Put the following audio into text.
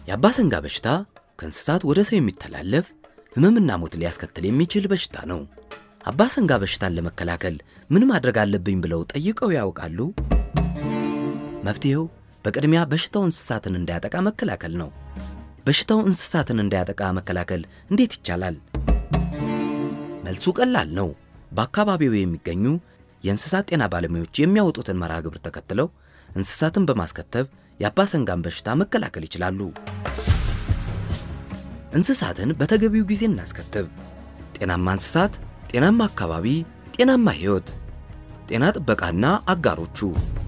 የአባሰንጋ በሽታ ከእንስሳት ወደ ሰው የሚተላለፍ ሕመምና ሞት ሊያስከትል የሚችል በሽታ ነው። አባሰንጋ በሽታን ለመከላከል ምን ማድረግ አለብኝ ብለው ጠይቀው ያውቃሉ? መፍትሔው በቅድሚያ በሽታው እንስሳትን እንዳያጠቃ መከላከል ነው። በሽታው እንስሳትን እንዳያጠቃ መከላከል እንዴት ይቻላል? መልሱ ቀላል ነው። በአካባቢው የሚገኙ የእንስሳት ጤና ባለሙያዎች የሚያወጡትን መርሃ ግብር ተከትለው እንስሳትን በማስከተብ የአባሰንጋን በሽታ መከላከል ይችላሉ። እንስሳትን በተገቢው ጊዜ እናስከትብ። ጤናማ እንስሳት፣ ጤናማ አካባቢ፣ ጤናማ ሕይወት። ጤና ጥበቃና አጋሮቹ